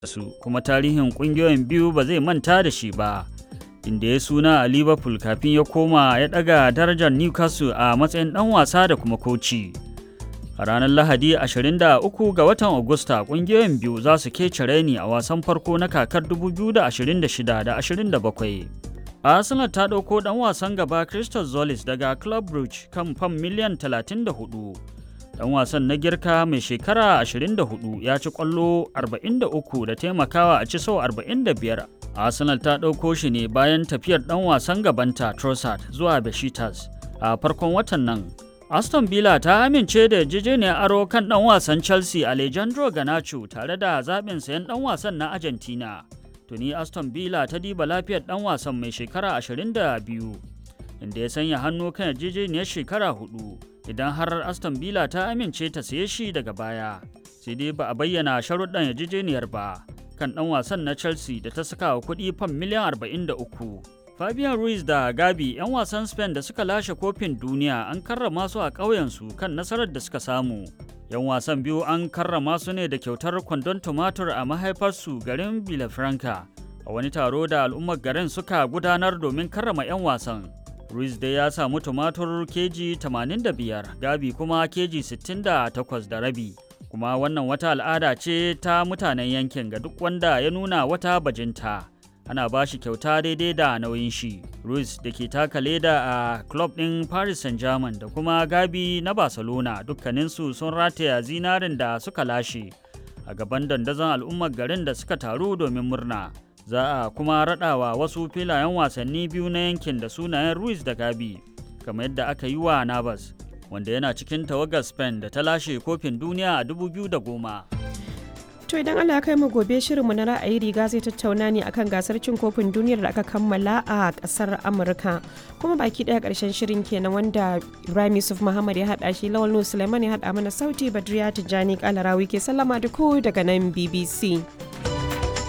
su kuma tarihin kungiyoyin biyu ba zai manta da shi ba inda ya suna a liverpool kafin ya koma ya daga darajar newcastle a matsayin dan wasa da kuma koci a ranar lahadi 23 ga watan agusta kungiyoyin biyu za su kece raini a wasan farko na kakar 2026 da 27 arsenal ta ɗauko ɗan wasan gaba crystal zolis daga club brugge kan fam miliyan 34 dan wasan na girka mai shekara 24 ya ci kwallo 43 da taimakawa a ci sau 45 arsenal ta ɗauko shi ne bayan tafiyar dan wasan gabanta trossard zuwa besiktas a farkon watan nan aston villa ta amince da yarjejeniyar aro kan dan wasan chelsea alejandro ganacho tare da zaɓin sayan dan wasan na argentina tuni aston villa ta diba lafiyar dan wasan mai shekara 22 inda ya sanya hannu kan yarjejeniyar shekara hudu idan har aston villa ta amince ta saye shi daga baya sai dai ba a bayyana sharuɗan yarjejeniyar ba kan ɗan wasan na chelsea da ta saka wa kuɗi fam miliyan 43 fabian ruiz da gabi 'yan wasan spain da suka lashe kofin duniya an karrama su a ƙauyensu kan nasarar da suka samu 'yan wasan biyu an karrama su ne da kyautar kwandon tumatur a mahaifarsu garin villafranca a wani taro da al'ummar garin suka gudanar domin karrama 'yan wasan Ruiz dai ya samu tumatur keji 85, Gabi kuma keji 68 da rabi. Kuma wannan wata al'ada ce ta mutanen yankin ga duk wanda ya nuna wata bajinta. Ana ba shi kyauta daidai da nauyin shi. Ruiz da ke taka leda a club ɗin Paris Saint-Germain da kuma Gabi na Barcelona dukkaninsu sun rataya zinarin da suka lashe a gaban dandazon al'ummar garin da suka taru domin murna. za a kuma raɗawa wasu filayen wasanni biyu na yankin da sunayen Ruiz da Gabi, kamar yadda aka yi wa Navas, wanda yana cikin tawagar Spain da ta lashe kofin duniya a 2010. To idan Allah ya kai mu gobe shirinmu na ra'ayi riga zai tattauna ne akan gasar cin kofin duniyar da aka kammala a kasar Amurka. Kuma baki daya karshen shirin kenan wanda Ibrahim Yusuf Muhammad ya hada shi Lawal Nuhu Suleiman ya hada mana sauti Badriya Tijjani Kalarawi ke sallama da ku daga nan BBC.